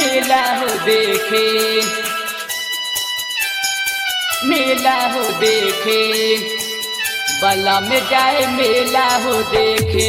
मेला हो देखे मेला हो देखे बला में जाए मेला हो देखे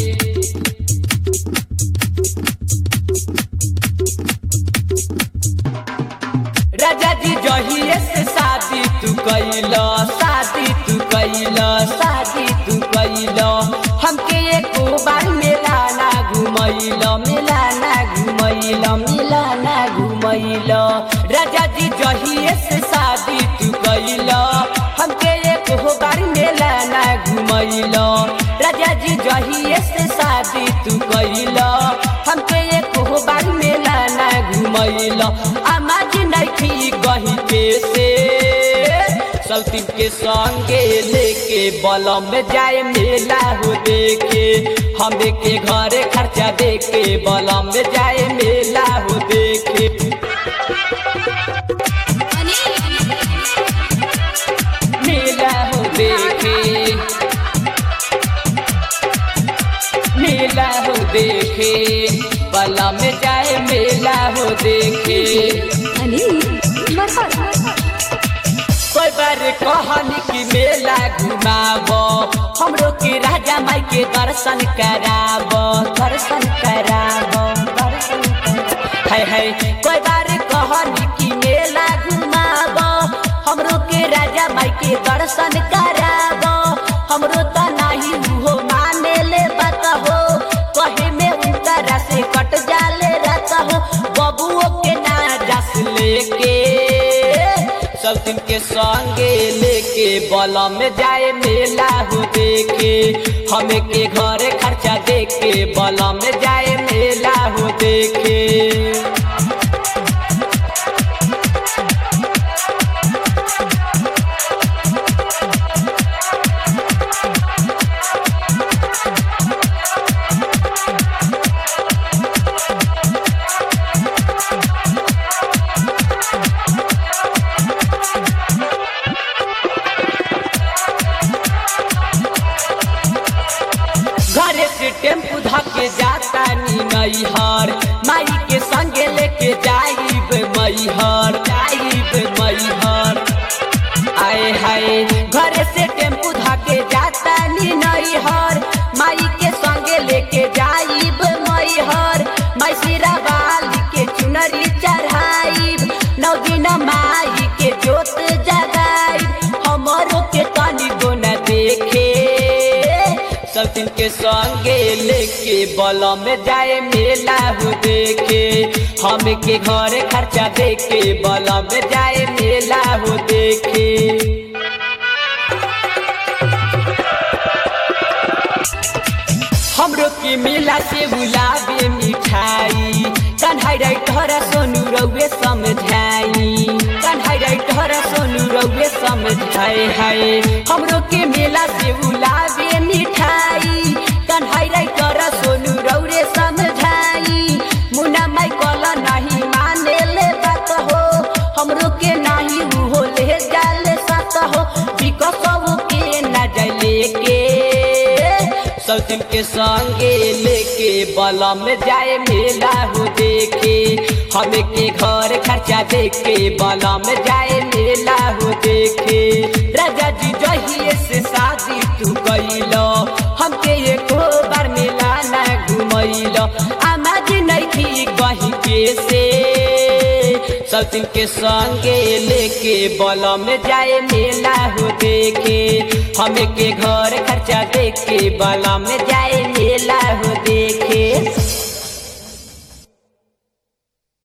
राजा जी जहिए से शादी तू कैल शादी तू कैल शादी तू कैल हमके एको बार मेला ना घुमैल मेला ना घुमैल मेला ना घुमैल राजा जी जहिए से शादी तू कैल हमके एको बार मेला ना घुमैल राजा जी जहिए से शादी तू कैल हमके एको बार मेला ना घुमैल आमाज नैखी गही के से सल्तीन के संगे लेके बलम में जाए मेला हो देखे हमें के घरे खर्चा देके बलम में जाए मेला हो देखे मेला हो देखे मेला हो देखे बला में जाए मेला हो देखे कोई बार कहनी कि मेला घुमाब हमरो के राजा माई के दर्शन कराब दर्शन कराब दर्शन कराब। है है कोई बार कहनी कि मेला घुमाब हमरो के राजा माई के दर्शन कराब हमरो त नाही हो माने ले बात हो कहे में उनका से कट जाले रात हो बबुओ के ना जस लेके सब दिन के संगे लेके बलम में जाए मेला हो देखे हमें के घरे खर्चा देके बलम में जाए मेला हो देखे घरे से टेम्पू धके जाता नी नैहर माई के संगे लेके जाइब मैहर जाइब मैहर आए हाय घरे से टेम्पू धके जाता नी नैहर माई के संगे लेके जाइब मैहर मैसिरा बाली के चुनरी चढ़ाइब नौ दिन माई के जोत जगाइब हमरो के तनी गोना देखे सब दिन के संगे लेके बलम में जाए मेला हो देखे हम के घरे खर्चा देके बलम में जाए मेला हो देखे हमरो के मेला से बुलावे मिठाई कन्हाई राइटर सोनू रउए समझाई कन्हाई राइटर सोनू रउए समझाए हाय हमरो के मेला से बुलावे मिठाई कन्हाई राइटर सोनू रउरे समझाई मुन्ना माई कल नहीं माने ले बात हो हमरो के नहीं हो ले जाले साथ हो बिकसबो के ना जाए लेके सब दिन के संगे लेके बलम में जाए मेला हो देखे हमें के घर खर्चा देके बलम में जाए मेला हो देखे राजा जी जहिए से शादी तू कैल हमके एको बार मेला ना घुमैल आमाज नैखी गही के से सब दिन के संगे लेके बलम में जाए मेला हो देखे हमें के घर खर्चा देके बलम में जाए